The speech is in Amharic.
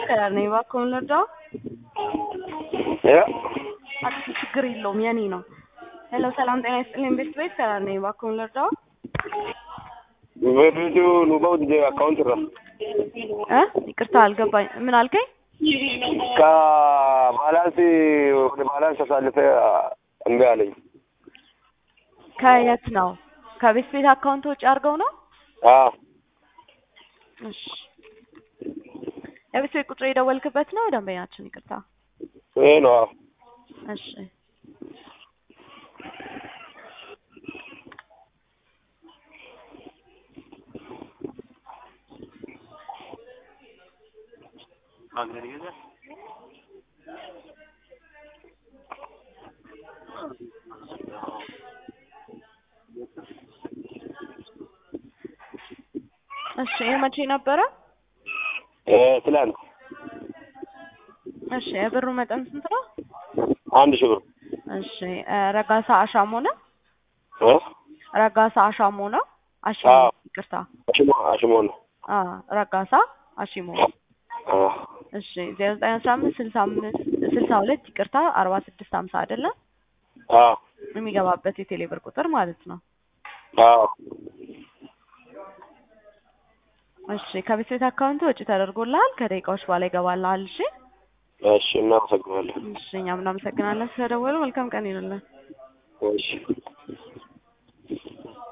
ከዳር ነኝ። እባክዎን ልርዳው? ያ አክሲ ችግር የለውም የኔ ነው። ሄሎ ሰላም ጤና ይስጥልኝ። ቤት ቤት ከዳር ነኝ። እባክዎን ልርዳው? በፊቱ ኑባው ዲጄ አካውንት ራ እ ይቅርታ አልገባኝ። ምን አልከኝ? ከባላንስ ወደ ባላንስ አሳልፈ እምቢ አለኝ። ከየት ነው? ከቤት ቤት አካውንት ውጭ አድርገው ነው? አዎ እሺ የቤት ቤት ቁጥር የደወልክበት ነው ደንበኛችን? ይቅርታ ይሄ ነው። አዎ እሺ እሺ ይሄ መቼ ነበረ? እ ትላንት እሺ የብሩ መጠን ስንት ነው? አንድ ሺህ ብር እሺ እ ረጋሳ አሻሞ ነው? እ ረጋሳ አሻሞ ነው? አሽሞ አዎ። ይቅርታ። አሽሞ አሽሞ ነው። አ ረጋሳ አሽሞ አዎ እሺ ዜሮ ዘጠኝ አስራ አምስት ስልሳ አምስት ስልሳ ሁለት ይቅርታ አርባ ስድስት ሀምሳ አይደለም አዎ የሚገባበት የቴሌ ብር ቁጥር ማለት ነው። አዎ እሺ ከቤት ቤት አካውንት ወጪ ተደርጎልሃል። ከደቂቃዎች በኋላ ይገባልሃል። እሺ እሺ እናመሰግናለን። እሺ እኛም እናመሰግናለን ስለደወሉ። መልካም ቀን ይሁንልን። እሺ